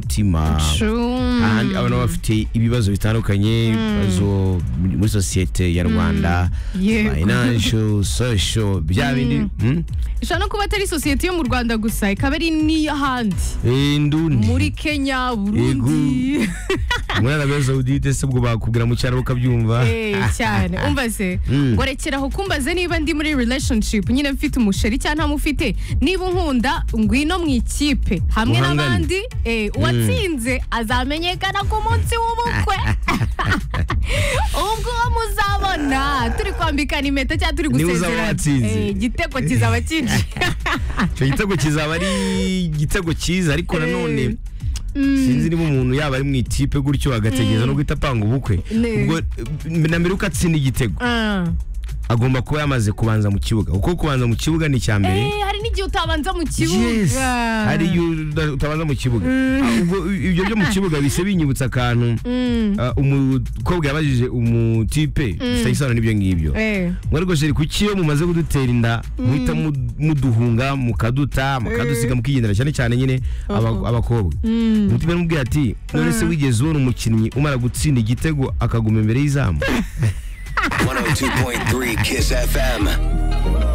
mutima ahandi abana bafite ibibazo bitandukanye ibibazo muri sosiyete ya rwanda Yego. financial social bya bindi mm, ishobora no kuba atari sosiyete yo mu rwanda gusa ikaba ari n'iy'ahandi indundi muri kenya burundi muri arabiya sawudite se ubwo bakubwira mu cyaro ukabyumva Eh, cyane umbaze Mm. ngo rekeraho kumbaze niba ndi muri relationship nyine mfite umusheri cyangwa ntamufite niba unkunda ngwino mu ikipe hamwe Muhangane. n'abandi eh, uwatsinze azamenyekana ku munsi w'ubukwe ubwo uwo muzabona turi kwambikana impeta cyangwa turi Niba uzaba gusezerana watsinze. Eh, igitego kizaba cyinshi icyo gitego kizaba ari igitego cyiza ariko nanone sinzi niba umuntu yaba ari mu ikipe gutyo agategereza no guhita apanga ubukwe Ne. ubwo eh, na mbere uko atsinda igitego Ah. agomba kuba yamaze kubanza mu kibuga kuko kubanza mu kibuga ni icya mbere Eh, hari n'igihe utabanza mu Yes. kibuga hari iyo uda- utabanza mu kibuga Ah, ubwo ibyo byo mu kibuga bise binyibutsa akantu Mm. ah, umukobwa yabajije umutipe bifitanye isano n'ibyo ngibyo Eh. ngo ariko sheri kuki iyo mumaze kudutera inda muhita mu- muduhunga mukaduta mukadusiga mukigendera cyane cyane nyine aba- abakobwa umutima n'umubwiye ati none se wigeze ubona umukinnyi umara gutsinda igitego akaguma imbere y'izamu 102.3 Kiss FM.